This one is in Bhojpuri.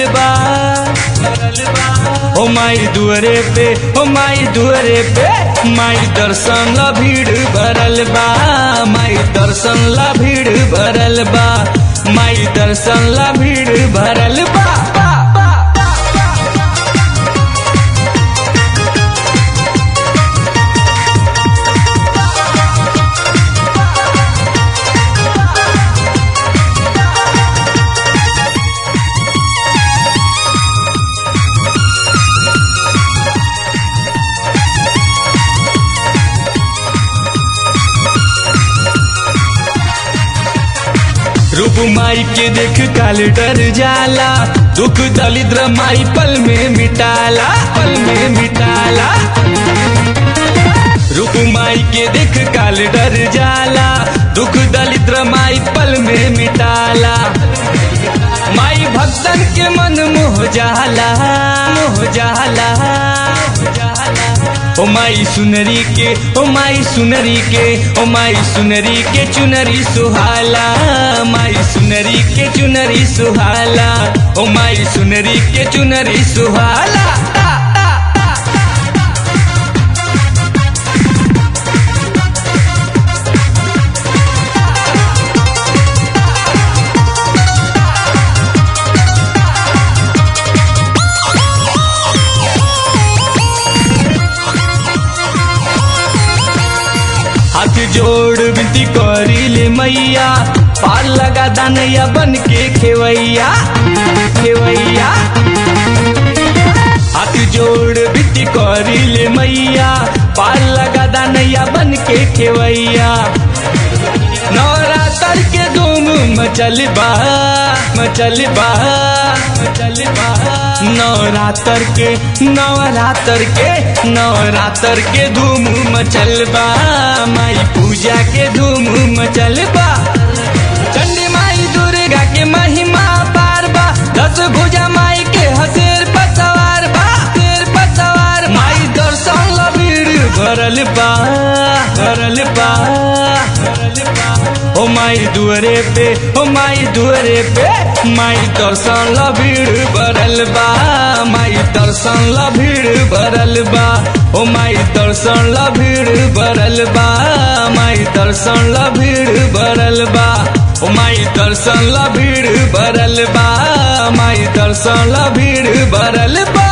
भरल बा ओ माई दुअरे पे ओ माई दुअरे पे माई दर्शन ला भीड़ भरल बा माई दर्शन ला भीड़ भरल बा माई दर्शन ला भीड़ भरल बा बा, बा, बा। रूप माई के देख काल डर जाला दुख दलिद्र माई पल में मिटाला पल में मिटाला रूप माई के देख काल डर जाला दुख दलिद्र माई पल में मिटाला माई भक्तन के मन मोह जाला मोह जाला ओ माई सुनरी के ओ माई सुनरी के ओ माई सुनरी के चुनरी सुहाला माई सुनरी के चुनरी सुहाला ओ माई सुनरी के चुनरी सुहाला हाथ जोड़ विनती करी ले मैया पार लगा दानैया बन के खेवैया खेवैया हाथ जोड़ विनती करी ले मैया पार लगा दानैया बन के खेवैया नवरात्र के धूम मचल बा मचल बा मचल बा नवरात्र के नवरात्र के नवरात्र के धूम मचल बा माई पूजा के धूम मचल बा चंडी माई दुर्गा के महिमा पार बा दस भुजा माई के हसेर पतवार बा शेर पतवार माई दर्शन ला भीड़ भरल बा भरल बा भरल बा ओ माई दुअरे पे ओ माई दुअरे पे माई दर्शन ला भीड़ भरल बा माई दर्शन ला भीड़ भरल बा ओ माई दर्शन ला भीड़ भरल बा माई दर्शन ला भीड़ भरल बा ओ माई दर्शन ला भीड़ भरल बा माई दर्शन ला भीड़ भरल बा